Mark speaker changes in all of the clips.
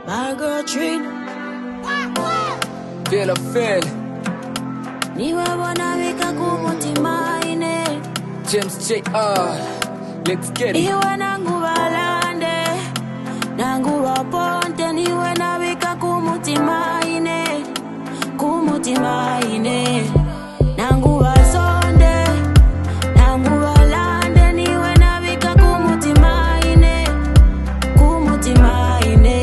Speaker 1: Margot Tree
Speaker 2: Feel a feel
Speaker 1: niwe bona bika ku mutima ine
Speaker 2: James JR Let's get it
Speaker 1: iwe nangu balande nangu baponte niwe nabika ku mutima ine ku mutima ine nangu basonde nangu balande niwe nabika ku mutima ine ku mutima ine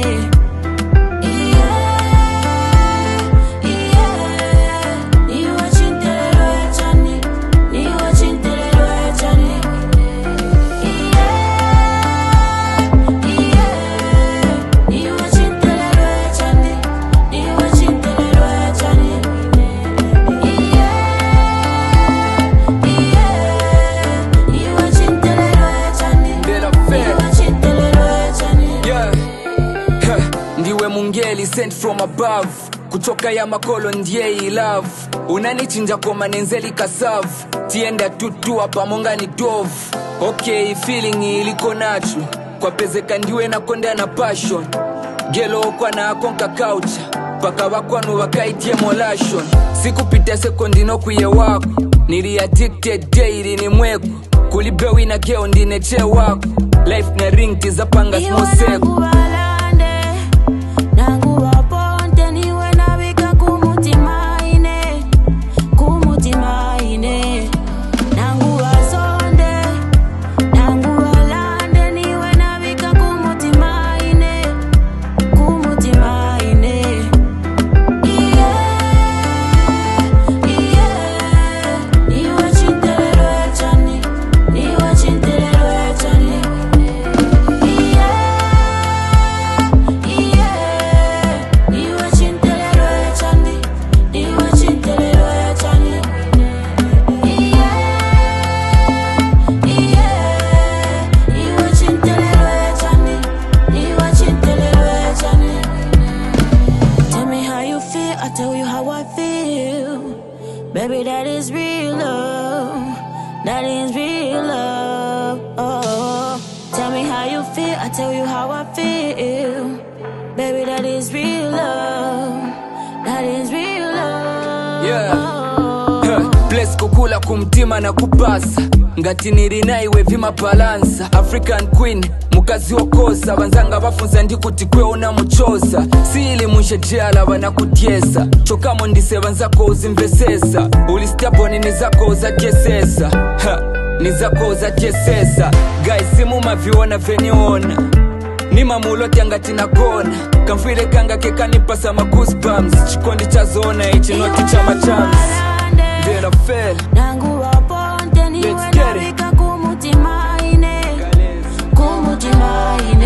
Speaker 2: Feel a feel Yeah Huh. ndiwe mungeli sent from above kutoka ya makolo ndiye i love unanichinja kwa manenzeli kasavu tienda tutua pamonga ni dove okay feeling iliko nacho kwa pezeka ndiwe nakonda na passion gelo okwa na akonka kaucha paka bakwanu bakaitie molation sikupita sekondi nokwiye wako nili addicted daily ni mweko kulibewi na geo ndineche wako life na ring tizapanga smoseko
Speaker 1: Tell me how you feel, I tell you how I feel. Baby, that is real love. That is real love. Oh, tell me how you feel, I tell you how I feel. Baby, that is real love. That is real love.
Speaker 2: Yeah. Huh. Bless kukula kumtima na kupasa ngati nirina vima balansa african queen mukazi wokosa banzanga bafunza ndikuti kweona muchosa siili munshejeala banakudyesa chokamo ndise banzako uzimvesesa ulistaponi nizako uzatyesesa Ha, nizako uzatyesesa guys simumaviona veniona nimamulote ngati nakona kamfwile kanga kekanipasa magoosebumps chikondi chazona ichi noti cha machansi Feel a feel
Speaker 1: nangu waponte niwe
Speaker 2: Let's get it.
Speaker 1: nabika kumutima ine kumutima ine